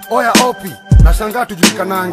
oya opi nashangaa tujulikanangi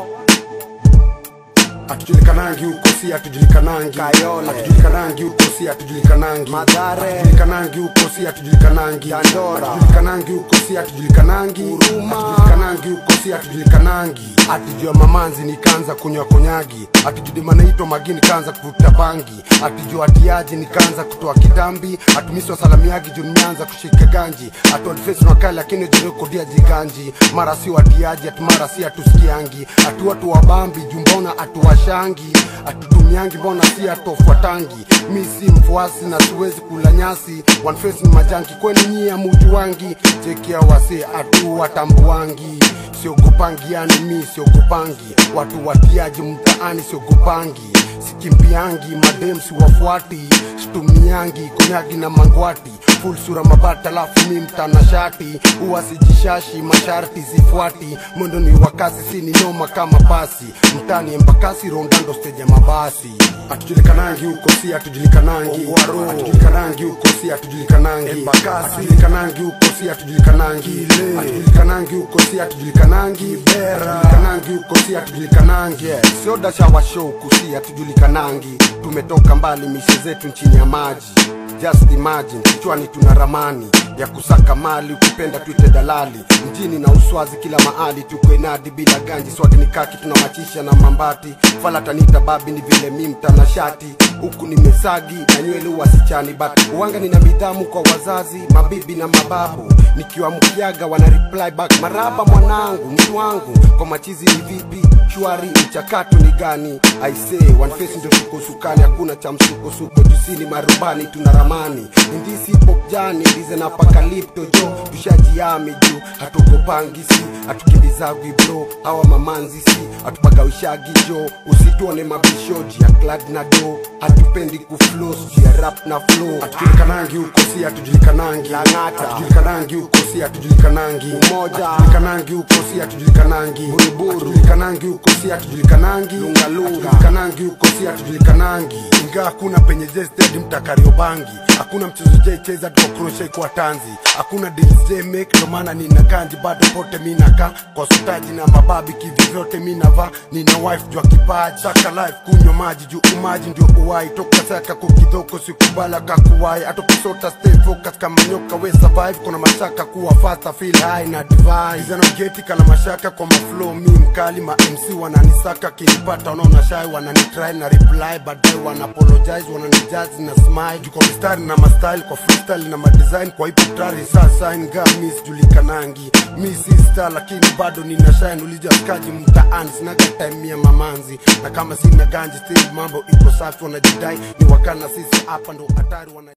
hatujulikanangi huko si hatujulikanangi Kayole. hatujulikanangi huko si hatujulikanangi Mathare. hatujulikanangi huko si hatujulikanangi Dandora. hatujulikanangi huko si hatujulikanangi Huruma. hatujulikanangi huko si hatujulikanangi atijua mamanzi nikaanza kunywa konyagi atijua manaitwa magini kaanza kuvuta bangi atijua atiaji nikaanza kutoa kitambi atumiswa salamiagi juu nimeanza kushika ganji atuadfesi nakali lakini jurekodia jiganji mara si watiaji ati mara si atusikiangi atu watu wabambi juu mbona atuwashangi atutumiangi mbona si atofuatangi mi si mfuasi na siwezi kula nyasi one face ni majangi kweni nyie amujuwangi chekia wase atu watambuangi siogopangi yani mi siogopangi watu watiaji mtaani siogopangi sikimbiangi madem siwafuati situmiangi konyagi na mangwati full sura mabata alafu mi mtanashati huwa sijishashi masharti sifuati mwendo ni wakasi si ni noma kama pasi mtani embakasi rondando steja mabasi hatujulikanangi huko si hatujulikanangi Ongwaro. hatujulikanangi huko si hatujulikanangi Embakasi. hatujulikanangi huko si hatujulikanangi Ile. hatujulikanangi huko si hatujulikanangi Bera. hatujulikanangi huko si hatujulikanangi sio dashawa show kusi hatujulikanangi tumetoka mbali mishe zetu nchini ya maji just imagine kichwani tuna ramani ya kusaka mali ukipenda tuite dalali mjini na uswazi kila mahali tuko inadi bila ganji swagi ni kaki tunamachisha na mambati falatanita babi ni vile mi mtanashati huku nimesagi na nywele wasichani but uwanga nina midhamu kwa wazazi mabibi na mababu nikiwa mkiaga wana reply back maraba mwanangu mtu wangu kwa machizi ni vipi shwari mchakato ni gani aisee one face ndio tuko sukani hakuna cha msukosuko jusini marubani tuna ramani indisi pop jani ndize na pakalipto jo tushajiami juu hatugopangi si hatukimbizagwi bro hawa mamanzi si hatupagawishagi jo usituone mabishoji ya klad na do hatupendi kuflos ya rap na flow hatujulikanangi huko si hatujulikanangi Lang'ata. hatujulikanangi huko si hatujulikanangi Umoja. hatujulikanangi huko si hatujulikanangi Buruburu. hatujulikanangi huko si hatujulikanangi Lungalunga. hatujulikanangi huko si hatujulikanangi ingaa hakuna penye jested mtakariobangi hakuna mchezo jaicheza tukokroshe kwa tanzi hakuna deals J make ndo maana nina ganji bado pote minaka kwa sutaji na mababi kivivyote minava nina wife jua kipaji saka life kunywa maji juu umaji ndio uwai toka saka kukidhoko sikubala kakuwai atokisota stay focus kama nyoka we survive kuna mashaka kuwa faster feel high na divai zanogeti kana mashaka kwa maflow mi mkali ma MC wananisaka kinipata wanaona shy wananitry na reply baadaye wana apologize wananijazi na smile juu kwa mistari na mastyle kwa freestyle na madesign kwa hip hop tari sasa inga mi sijulikanangi mi si star lakini bado nina shine ulijaskaji mtaani sinaga time ya mamanzi na kama sina ganji still mambo iko safi wanajidai ni wakana sisi hapa ndo hatari wana